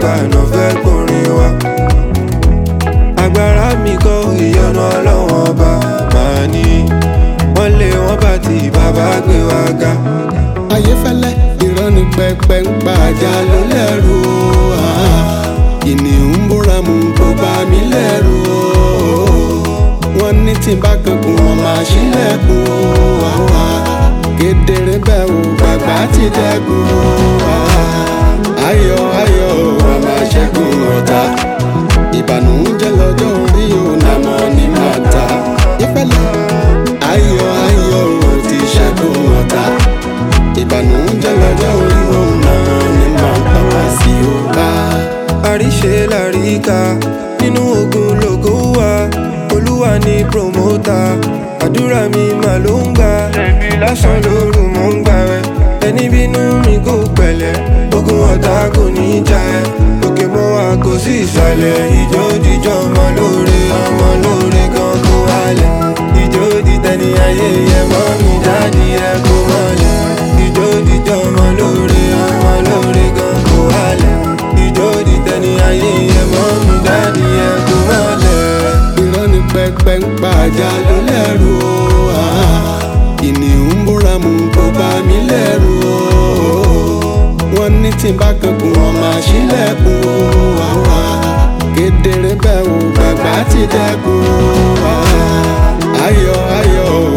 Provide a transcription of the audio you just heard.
àgbà náà fẹ́ gbórin wa. agbára mi kọ́ ìyọnu ọlọ́wọ́n ọba màá ní wọ́n lé wọ́n bá ti bàbá gbé wa ga. ayéfẹ́lẹ́ ìrọ́ni pẹpẹ ń pa ajá ló lẹ́rù o ah. kìnìún ń búra mú kó bá mi lẹ́rù o wọ́n ní tí n bá kankun wọn máa ṣílẹ̀kùn o ah. kedere bẹ́ẹ̀ o bàbá ti dẹ́kun o ah. ayọ̀ ayọ̀ o a máa ṣẹ́gun ọ̀tá ìbànújẹ́ lọ́jọ́ orí o nàmọ́ ní màtá ìfẹ́lẹ́ ayọ̀ ayọ̀ o ti ṣẹ́gun ọ̀tá ìbànújẹ́ lọ́jọ́ orí òun náà ni màá bá wá sí o bá. àríṣe làríkà nínú ogun lògo wà olúwa ní promota àdúrà mi mà ló ń gbà lásán lóru mò ń gbà rẹ ẹni bínú mi kò pẹ̀lẹ́ ogun ọ̀tá kò ní jà ẹ́ òkè mọ́ wa kò sí ìsàlẹ̀ ìjó jíjọ́ ọmọ lóore ọmọ lóore gan kó wálẹ̀ ìjó dìtẹ̀ni ayé yẹ mọ́ mi dáàdi ẹ kó mọ́lẹ̀ ìjó jíjọ́ ọmọ lóore ọmọ lóore gan kó wálẹ̀ ìjó dìtẹ̀ni ayé yẹ mọ́ mi dáàdi ẹ kó mọ́lẹ̀. ìrọ́ni pẹpẹ ń pa ajá ló lẹ́rù o ah. kìnìún ń búra mú kó bá mi lẹ́rù o wọ́n ní tí n bá kankun wọn máa ṣílẹ̀kùn o ah. kedere bẹ́ẹ̀ o bàbá ti dẹ́kun o ah. ayọ̀ ayọ̀ o